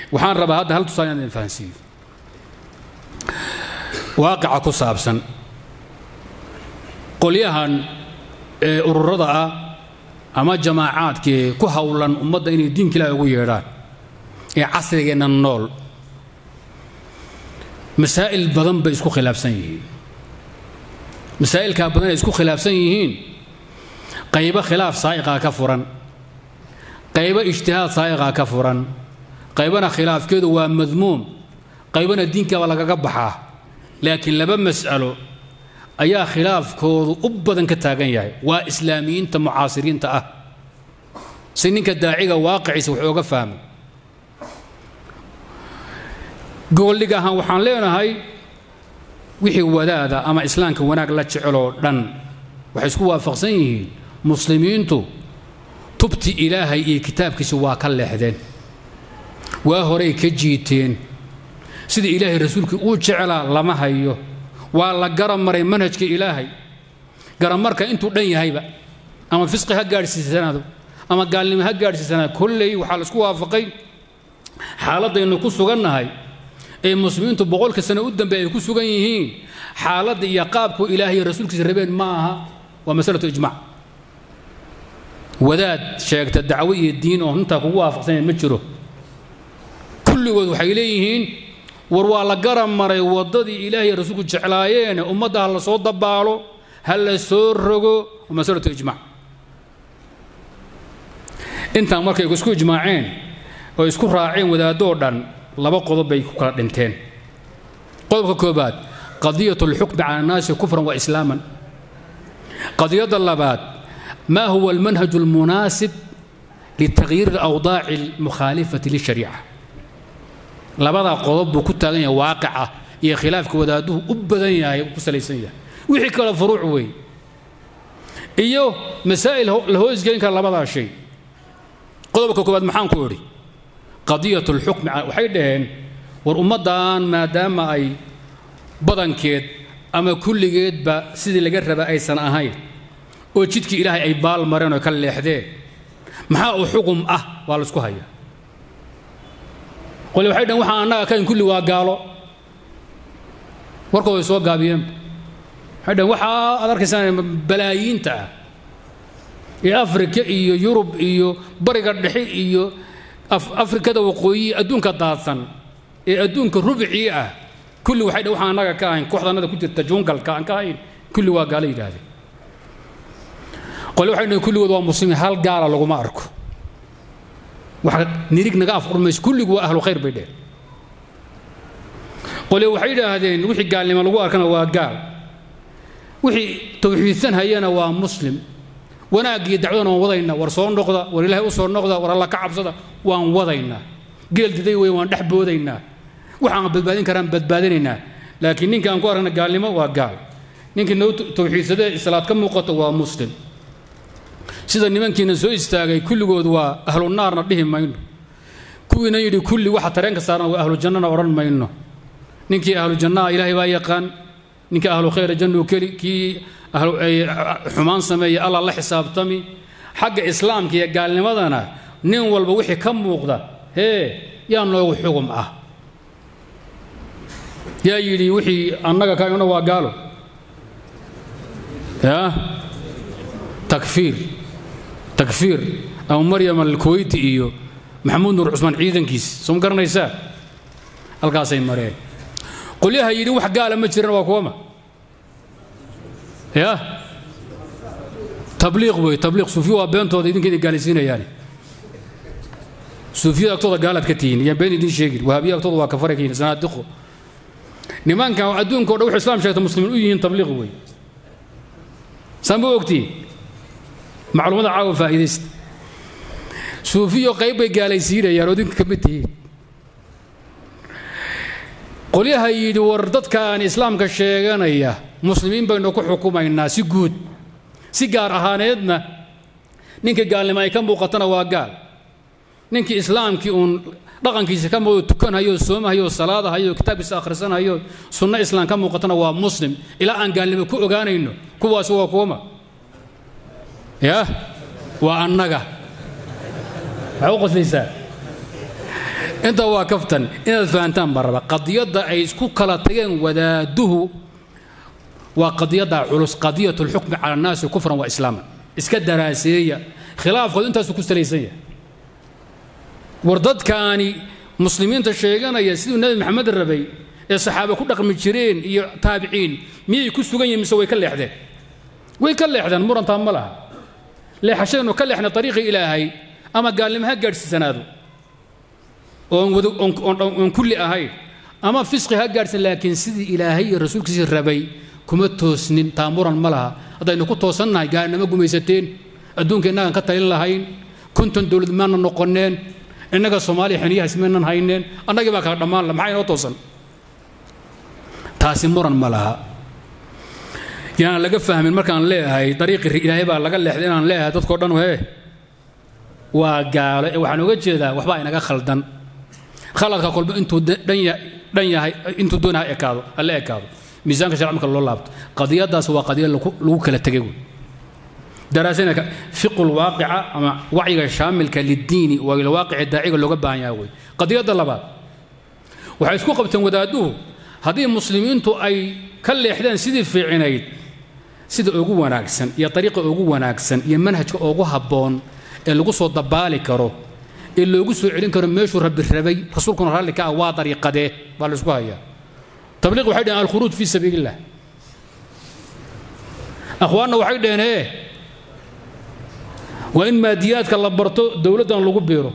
waxaan rabaa hadda hal tusaale inaan idin fahansiiyo waaqica ku saabsan qolyahan ee ururada ah ama jamaacaadkii ku howlan ummadda inay diinka ilaahi ugu yeedhaan ee casrigeenna nool masaa'il badan bay isku khilaafsan yihiin masaa'ilkaa badan ay isku khilaafsan yihiin qaybo khilaaf saa'iqaa ka furan qaybo ijtihaad saa'iqaa ka furan qaybana khilaafkeedu waa madmuum qaybana diinkaaba lagaga baxaa laakiin laba mas'alo ayaa khilaafkoodu u badan ka taagan yahay waa islaamiyiinta mucaasiriinta ah si ninka daaciga waaqiciisa wax ooga fahmay gogoldhig ahaan waxaan leenahay wixii wadaada ama islaamka wanaag la jeceloo dhan waxay isku waafaqsan yihiin muslimiintu tubti ilaahay iyo kitaabkiisa waa ka leexdeen waa horay ka jiiteen sidii ilaahay rasuulkii uu jecelaa lama hayo waa la garab maray manhajka ilaahay garamarka intuu dhan yahayba ama fisqi ha gaadhsiisanaado ama gaalnimo ha gaadhsiisanaado kolley waxaa la isku waafaqay xaaladaynu ku sugannahay ee muslimiintu boqolka sano u dambe ay ku sugan yihiin xaaladda iyo qaabku ilaahay iyo rasuulkiisa rabeen ma aha waa masalatu ijmac wadaad sheegta dacwo iyo diin oo intaa kugu waafaqsanayn ma jiro kulligood waxay leeyihiin war waa la garab maray waddadii ilaahay rasuulku jeclaayeene ummadda ha la soo dabaalo ha la soo rogo waa masalatu ijmac intaan markay isku ijmaaceen oo isku raaceen wadaadoo dhan laba qodob bay ku kala dhinteen qodobka koobaad qadiyat alxukmi cala annaasi kufran wa islaaman qadiyadda labaad ma huwa almanhaj almunaasib litagyiir alawdaaci almukhaalifati lishariica labadaa qodob buu ku taagan yahay waaqica iyo khilaafka wadaaduhu u badan yahay ku salaysan yahay wixii kale furuuc weey iyo masaa'il la hoosgelin kara labadaa shay qodobka koobaad maxaan ku idhi qadiyat alxukmi waxay dhaheen war ummaddan maadaama ay badankeed ama kulligeedba sidii laga raba aysan ahayn oo jidkii ilaahay ay baal mareen oo ka leexdeen maxaa uu xukum ah waa la isku hayaa qole waxay dhaheen waxaan annaga kayn kulli waa gaalo warkooday soo gaabiyeen waxay dhaheen waxaa aad arkaysaan balaayiinta ah ee afrika iyo yurub iyo bariga dhexe iyo afrikada waqooyi adduunka daadsan ee adduunka rubcii ah kulli waxay dhaheen waxaan annaga ka ahayn kooxdanada ku jirta jungalka aan ka ahayn kulli waa gaalo yidhaahdeen qole waxay dhaheen kulligood waa muslimiin hal gaala laguma arko wax nirig naga afqurmayso kulligu waa ahlu khayr bay dheheen qole waxay yidhaahdeen wixii gaalnimo lagu arkana waa gaal wixii tawxiidsan hayana waa muslim wanaag iyo dacwadana waan wadaynaa war soo noqda war ilaahay u soo noqda war alla ka cabsada waan wadaynaa geel diday wey waan dhex boodaynaa waxaan badbaadin karaan badbaadinaynaa laakiin ninka aan ku arkana gaalnimo waa gaal ninkii noo tawxiidsadee islaad ka muuqato waa muslim sida nimankiina soo istaagay kulligood waa ahlu naarna dhihi mayno kuwiina yidhi kulli waxa tareenka saaran waa ahlu jannana odhan mayno ninkii ahlu jannaa ilaahay baa yaqaan ninkii ahlu khayra jannu keli kii xumaan sameeya allah la xisaabtami xagga islaamka iyo gaalnimadana nin walba wixii ka muuqda hee yaa noogu xugum ah yaa yidhi wixii annaga kaayuna waa gaalo yaa takfiir takfiir abu maryam alkuweyti iyo maxamuud nuur cusmaan ciidankiis soo ma garanaysaa halkaasay mareen qolyaha yidhi wax gaala ma jiran waa kuwama ya tabliiq wey tabliiq suufiya waa beentooda idinka idin gaalaysiinayaani suufiyada agtooda gaalaad ka tihiin yaan been idin sheegin wahaabiya agtooda waa kafara ka yihin sanaadiqo nimankan adduunka o dhan wuxuu islam sheegta muslimiin u yihiin tabliiq wey saan ma ogtihin macluumada caawa faa'iidaysta suufiyo qayb bay gaalaysiinayaan oo idinka ka mid tihiin qolyaha yidhi war dadkaan islaamka sheeganaya muslimiin baynu ku xukumaynaa si guud si gaar ahaaneedna ninkii gaalnimo ay ka muuqatana waa gaal ninkii islaamkii uun dhaqankiisa ka muuqdo tukanhayo soomahayo salaadahayo kitaabkiisa akhrisanhayo sunno islaam ka muuqatana waa muslim ilaa aan gaalnimo ku ogaanayno kuwaasi waa kuwama ya waa annaga maxaa u qoslaysaa intaa waa kaftan inaad fahantaan baan raba qadiyadda ay isku kala tageen wadaaduhu waa qadiyadda culus qadiyat lxukmi cala annaasi kufran wa islaaman iska daraaseeya khilaafkoodu intaasu ku salaysan yahay war dadkaani muslimiinta sheeganaya siduu nebi maxamed rabay ee saxaabe ku dhaqmi jireen iyo taabiciin miyay ku sugan yihin mise way ka leexdeen way ka leexdeen murantaa ma laha leexashadeennu ka leexna ariiqii ilaahay ama gaalnimo ha gaadhsiisanaado oon kulli ahayn ama fisqi ha gaadhsan laakiin sidii ilaahay iyo rasuulkiisii rabay kuma toosnin taa muran ma laha haddaynu ku toosannahay gaalnimo gumaysateen adduunka innagaan ka talin lahayn konton dowlad maana noqoneen innaga soomaaliya xiniyahaas maynan hayneen annagii baa kala dhammaan la maxaa inoo toosan taasi muran ma laha yaana laga fahmin markaan leeyahay dariiqii ilaahay baa laga leexday inaan leeyahay dadkao dhan hee waa gaalo ee waxaan oga jeedaa waxbaa inaga khaldan khaladka kolba intuu dhan yahay intuu doona ha ekaado ha la ekaado miisaanka sharci marka loo laabto qadiyadaas waa qadiya lagu kala tegay wey daraasana fiqu lwaaqica ama wacyiga shaamilka liddiini waa ilwaaqici daaciga looga baahan yahay wey qadiyadda labaad waxay isku qabteen wadaaduhu haddii muslimiintu ay ka leexdeen sidii fiicinayd sida ugu wanaagsan iyo ariiqa ugu wanaagsan iyo manhajka ugu habboon ee lagu soo dabaali karo ee loogu soo celin karo meeshuu rabbi rabay rasuulkuna raalli ka ah waa dariiqadee baa la isku hayaa tabliiq waxay dhaheen alkhuruuj fii sabiil illah akhwaanna waxay dhaheen ee waa in maadiyaadka la barto dowladdan lagu biiro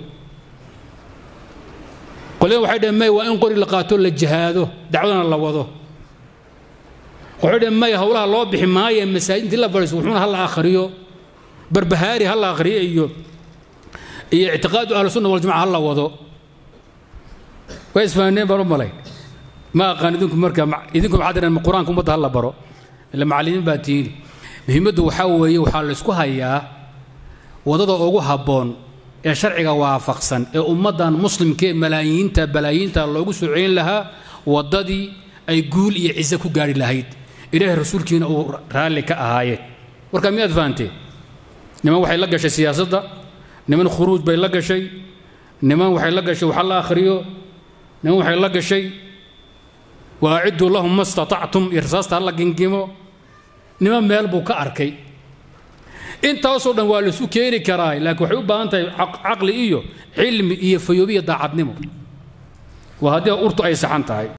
qolyadan waxay dhaheen may waa in qori la qaato la jihaado dacwadana la wado waxay dhaheen may howlaha loo bixi maaye masaajidintii la fadhiiso wuxuuna ha la akhriyo barbahaari ha la akhriyo iyo iyo ictiqaadu ahlusunna waljamaca ha la wado way isfahaneen baan u malay ma aqaan idinku marka idinku maxaad dhaheen qur-aanka ummadda ha la baro ila macallimiin baa tiini muhiimaddu waxaa weeye waxaa la isku hayaa wadada ugu habboon ee sharciga waafaqsan ee ummaddan muslimkee malaayiinta balaayiinta loogu soo celin lahaa waddadii ay guul iyo ciise ku gaari lahayd ilaahay rasuulkiina uu raalli ka ahaayeen warkaa miyaad fahanteen niman waxay la gashay siyaasadda niman khuruuj bay la gashay niman waxay la gashay waxa la akhriyo niman waxay la gashay waacidduu lahum ma statactum iyo rasaasta hala gingimo niman meel buu ka arkay intaasoo dhan waa laisu keeni karaa laakiin waxay u baahan tahay caqli iyo cilmi iyo fayoobiya daacadnimo waa haddii urtu ay saxan tahay